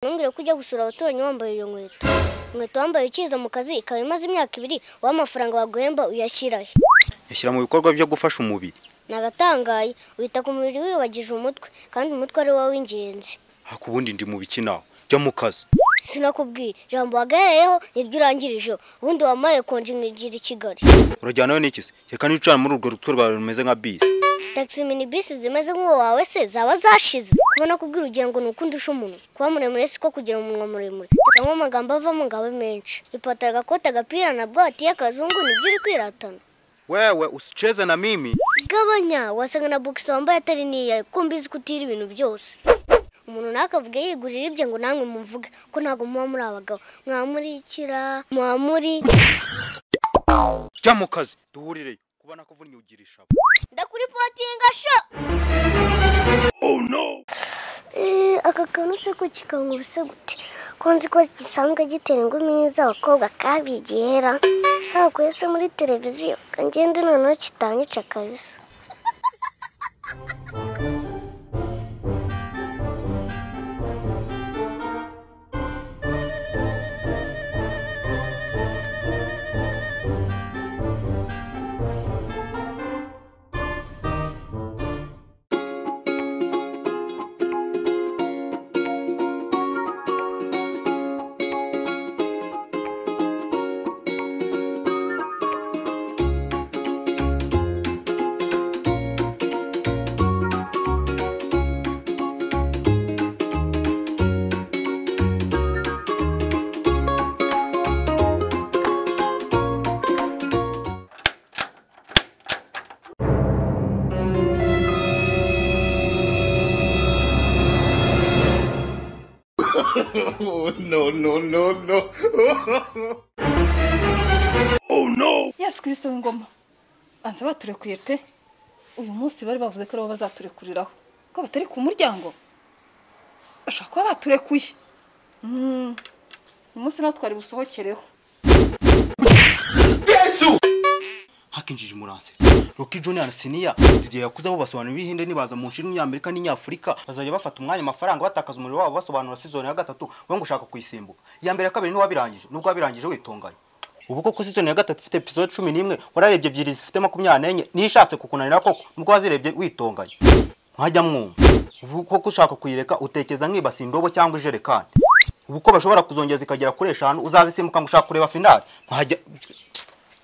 Ntumbwire ko ujya gusura abaturanyi wambaye iyo nkweto inkweto wambaye ukiza mu kazi ikaba imaze imyaka ibiri wowe amafaranga waguhemba uyashyira he ushyira mu bikorwa byo gufasha umubiri nagatangaye wita ku mubiri wibagije umutwe kandi umutwe ari wo w'ingenzi ariko ubundi ndi mu biki nawe jya mu kazi sinakubwiye ijambo wagahereyeho niryo urangirijeho ubundi wamaye konje nkigira i kigali urajyanayo n'ikisi reka nicara muri urwo rutwe rwawe rumeze nka bisi tagisi mini bisi zimeze nk'uwo wawe se zaba zashize kubona kubwira ugira ngo ni uko undusha umuntu kuba muremure si ko kugira umunwa muremure cyangwa amagambo avamo ngo abe menshi ipataro agakoti agapira na bwati y'akazungu nibyo uri kwiratana wewe usicheze na mimi gabanya wasanga na bogisi wambaye atari n'iyawe kuko mbizi ko utira ibintu byose umuntu nawe akavuga yigurira ibye ngo namwe mumuvuge ko ntabwo muba muri abagabo mwamurikira mwamuri jya mu kazi duhurireyo kubona ko uvunnye ugira ishavu ndakuripotinga sho Eh, aka kantu se ko kikanga ubuse gute ko nzi ko gisanzwe gitera ingumi z'abakobwa kabigera ntabwo se muri televiziyo kangende noneho kitanyica kabisa Oh, no, no, no, no. yesu kirisito w'ingoma banza baturekuye pe uyu munsi bari bavuze ko aribo bazaturekuriraho ko batari ku muryango bashobora kuba baturekuye Mm. uyu munsi natwe twari busohokereho hakinjije umuranse roki joni na siniya igihe yakuze abo basobanura ibihinde nibaza mu nshinga y'amerika n'inyafurika bazajya bafata umwanya amafaranga batakaza umuriro wabo basobanura sizoni ya gatatu we ngo ushaka kuyisimbuka iya mbere ya kabiri ntiwabirangije nubwo wabirangije witunganye ubu koko sizoni ya gatatu ifite episode cumi n'imwe wararebye ebyiri zifite makumyabiri n'enye niyo ishatse kukunanira koko nubwo wazirebye witunganye mwajya mwumva ubu koko ushaka kuyireka utekereza nkibasi indobo cyangwa ijerekani ubu ko bashobora kuzongera zikagera kuri eshanu uzazisimbuka ngo ushaka kureba finale mwajya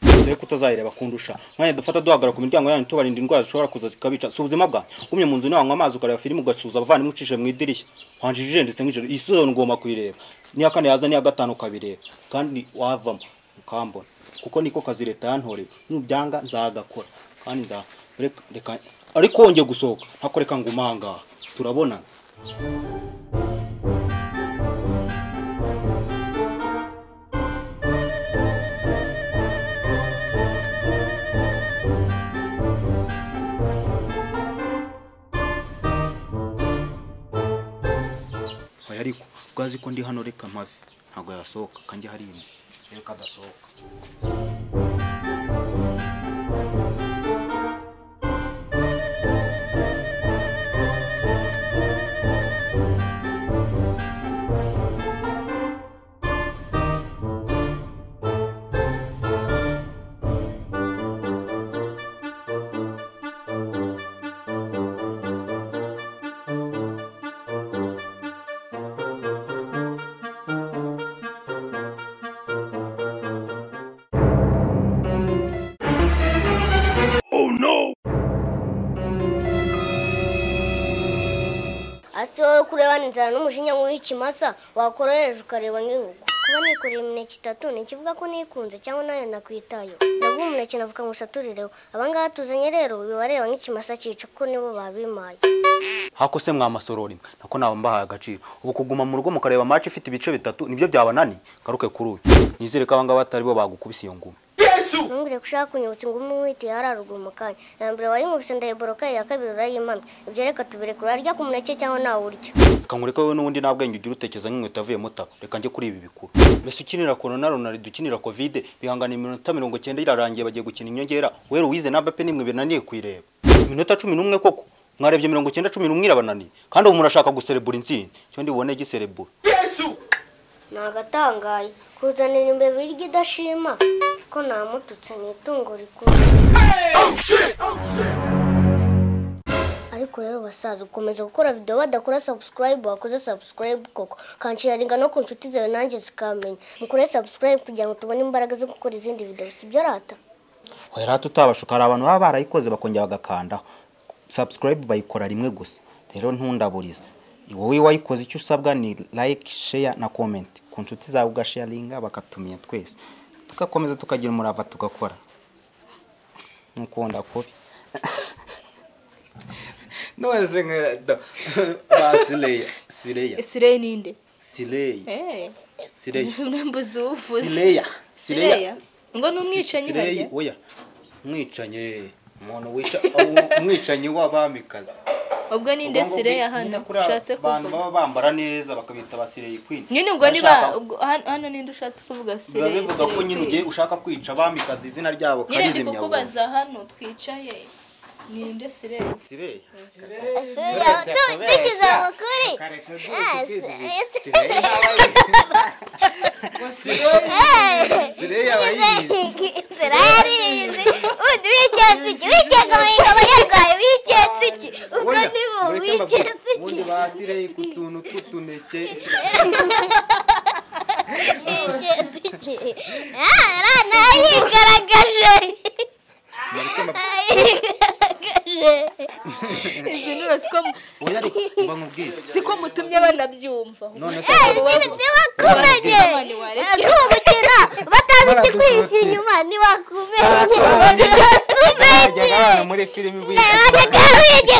dore ko utazayireba kundusha mwanya dufata duhagarara ku miryango yanyu tubarinda indwara zishobora kuza zikabica si ubuzima bwanyu ugumye mu nzu niwanywa amazi ukareba filime ugasuhuza abavandimwe ucishe mu idirishya wanjije ujendetse nk'ijoro iyi sizoni ugomba kuyireba n'iya kane yaza n'iya gatanu ukabireba kandi wavamo ukambona kuko niko kazi leta yantoreye nubyanga nzagakora kandi nza reka- reka ariko wongeye gusohoka ntako reka ngo umangaha turabonana oya ariko ubwo azi ko ndi hano reka mpavi ntabwo yasohoka kanjye hari imwe reka adasohoka ase wowe kurebana inzara n'umujinya w'ikimasa wakoroheje ukareba nk'inkoko kuba nikoreye imineke itatu ni ikivuga ko nikunze cyangwa nayo nakwitayo ndaguha umuneke navuga ngo usaturireho abangaba tuzanye rero bibareba nk'ikimasa cyica kuko nibo babimaye hako se mwamasorora imwe nako naba mbahaye agaciro ubu kuguma mu rugo mukareba match ifite ibice bitatu nibyo byabanani garuke kuri uyu nizere ko abangaba atari bo bagukubise iyo ngumi ntumbwire ko ushaka kunyibutsa ngo umwe wihite yararugura mu kanya na mbere wayinkubise ndayiboroka iya kabiri urayimamye ibyo reka tubirekure arya ku muneke cyangwa nawurya reka nkwereke wowe n'ubundi nta bwenge ugira utekereza nk'inkweto yavuyemo taba reka njye kuri ibi bikuru mbese ukinira korona ronaldo ukinira kovide bihangana iminota mirongo cyenda irarangiye bagiye gukina inyongera wera uwize na bape nimwe binaniye kuyireba iminota cumi n'umwe koko mwarebye mirongo cyenda cumi n'umwe irabananiye kandi ubu murashaka guserebura intsinzi cyo ndibone giserebura ni agatangaye kuzanira imbeba irya idashima ko namututse ni itungo rikuru ariko rero basaza ukomeza gukora video badakora subscribe wakoze subscribe koko kanshiringa no ku nshuti zawe nanjye zikamenya mukore subscribe kugira ngo tubone imbaraga zo gukora izindi video sibyo rata oya rata utabashuka hari abantu baba barayikoze bakongera bagakandaho subscribe bayikora rimwe gusa rero ntundaburize wowe wayikoze icyo usabwa ni like share na comment ku nshuti zawe ugasharinga bakatumenya twese tugakomeza tukagira umurava tugakora ntukunda kubi none nkada basireya sireya Sireya ninde? sireya Eh. sireya Mbuzi uvuze. sireya Sireya. Ngo ni umwicanyi Sireyi, barya. oya mwicanyi umuntu wica umwicanyi w'abamikazi Ubwo ninde Ubwo ngubwo Sireya nyine hano? kuri aba Ushatse bantu kuvuga. baba bambara neza bakabita ba sireyi kwini Nyine ubwo niba ubwo- hano hano ninde ushatse kuvuga Sireya? biba bivuga ko nyine ugiye ushaka kwica abamikazi izina ryabo Nyine ndi karizimya burundu. kukubaza hano twicaye. Ninde Sireya? Sireyi. dushyize amakuru Sireyi aba yiyizi. inzira yaririnze ubundi w'icyatsi iki w'icyatsi amayinga abanyarwari w'icyatsi iki ubwo Oya, ni bo mureke mbabwire. w'icyatsi iki Ubundi ba sireyi ku tuntu tw'utuneke w'icyatsi iki arana yigaragaje mureke mbabwire. yigaragaje Izi niba siko mu- oya ariko mba nkubwire siko mutumye banabyumva. none se ntibakumenye kubukina batazi ikikwihishe inyuma ntibakumenye bajyaga abantu muri filime ntibakumenye